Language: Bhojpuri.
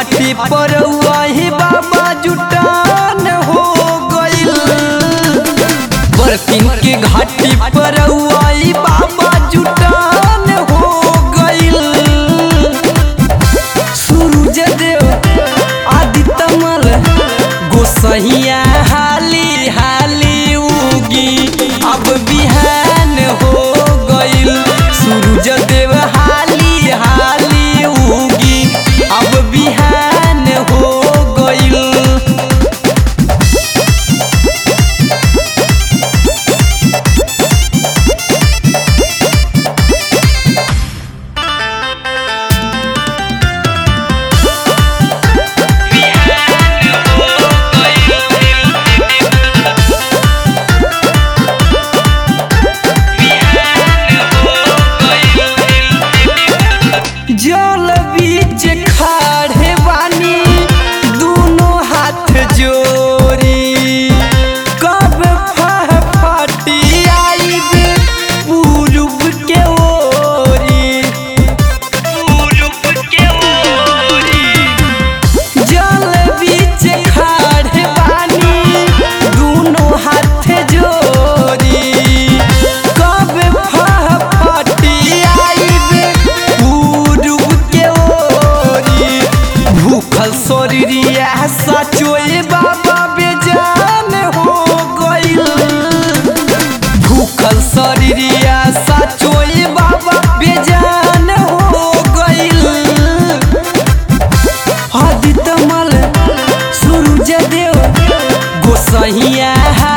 घाटी पर वही बाबा जुटान हो गइल बर्तन के घाटी पर वही बाबा जुटान हो गइल सूरज देव आदित्य मल गोसैया हाली हाली उगी अब बिहान हो गइल सूरज देव हाली हाली उगी अब बिहान हो गइल जल बीच खाड़े बानी दोनों हाथ जोड़ी कब फह फटी आईब पूरब के ओरी पूरब के ओरी जल बीच खाड़े बानी दोनों हाथ जोड़ी कब फह फटी आईब पूरब के ओरी भूखल शरीरिया सचोए बाबा बेजान हो गइल भूखल शरीरिया सचोए बाबा बेजान हो गइल आदित्य मल सूरज देव गोसैया